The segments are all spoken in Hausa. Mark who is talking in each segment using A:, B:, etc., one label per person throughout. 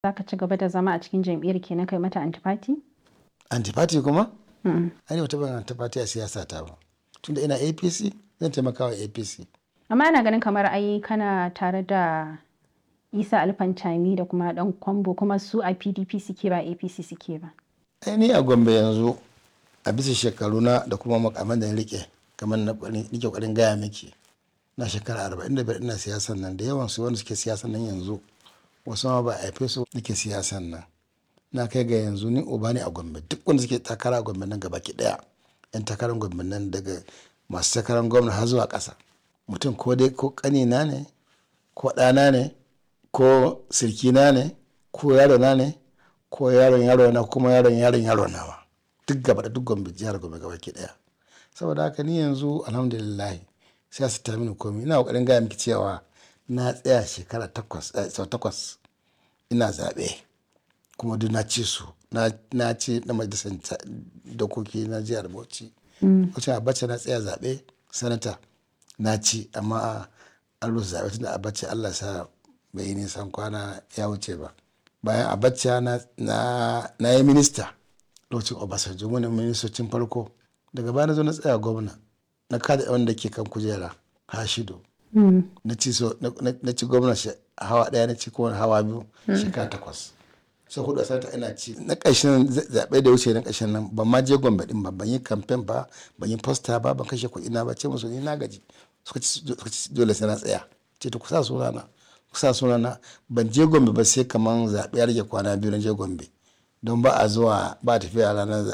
A: Za ka ci gaba da zama a cikin jam'iyyar kenan kai mata antifati?
B: Antifati kuma?
A: Mm.
B: Ai ni ba taɓa yin antifati a siyasa ta ba. Tunda ina APC zan taimaka wa APC.
A: Amma ana ganin kamar ai kana tare da Isa Alfantami da kuma dan Kwambo kuma su a PDP suke ba APC suke ba.
B: Ai ni a Gombe yanzu a bisa shekaruna da kuma makaman da na rike kamar na nake ƙoƙarin gaya miki na shekara arba'in da biyar ina siyasan nan da yawan su wanda suke siyasan nan yanzu wasu ma ba a haife su nake siyasan nan na kai ga yanzu ni uba ne a Gombe duk wanda suke takara a Gombe nan gaba ki daya yan takarar Gombe nan daga masu takarar gwamna har zuwa ƙasa mutum ko dai ko ƙanina ne ko ɗana ne ko sirkina ne ko yarona ne ko yaron yaro na kuma yaron yaron yaro nawa duk gaba da duk gombe jihar gombe gaba ki daya saboda haka ni yanzu alhamdulillah sai su ta mini komai ina kokarin gaya miki cewa na tsaya shekara takwas sau takwas ina zaɓe kuma duk na ci su na ci na majalisar dokoki na jihar bauchi wacce abacha na tsaya zaɓe sanata na ci amma an rusa zaɓe tunda abacha allah sa bai yi nisan kwana ya wuce ba bayan abacha na, na, na yi minista lokacin obasanjo wani ministocin farko daga baya na zo na tsaya gwamna na kada wanda ke kan kujera hashido na ci so na ci gwamna hawa daya na ci kuma hawa biyu shekara takwas sai hudu sanata ina ci na ƙarshen zaɓe da wuce na ƙarshen nan ban ma je gombe din ba ban yi kamfen ba ban yi posta ba ban kashe kuɗi na ba ce musu ni na gaji suka ci dole sai na tsaya ce to ku sa sunana kusa sunana ban je gombe ba sai kaman zaɓe ya rage kwana biyu na je gombe don ba a zuwa ba tafiya ranar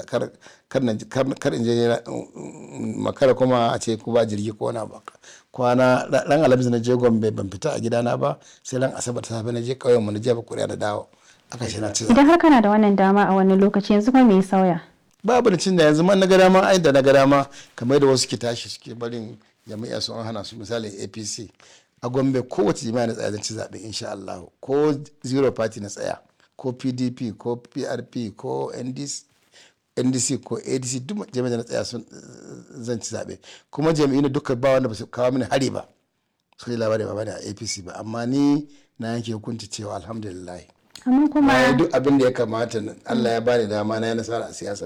B: kar in je makara kuma a ce ku ba jirgi ko wani ba kwana ran alhamis na je gombe ban fita a gidana ba sai ran asabar ta safe na je ƙauyen mu na jefa kuri'a na dawo aka ce na ci
A: Idan har kana da wannan dama a wani lokaci yanzu kuma me ya sauya?
B: babu da cin da yanzu man na ga dama ai da na ga dama kamar da wasu ke tashi suke barin jami'a su an hana su misali apc a gombe kowace jami'a na tsaya zan ci zaɓe insha Allah ko zero party na tsaya ko pdp ko prp ko ndc ndc ko adc duk jami'a da na tsaya sun zan ci zaɓe kuma jami'in da duka ba wanda ba su kawo mini hari ba su yi labari ba bane a apc ba amma ni na yanke hukunci cewa alhamdulillah
A: Amma kuma
B: na yi duk abin da ya kamata Allah ya bani dama na yi nasara a siyasa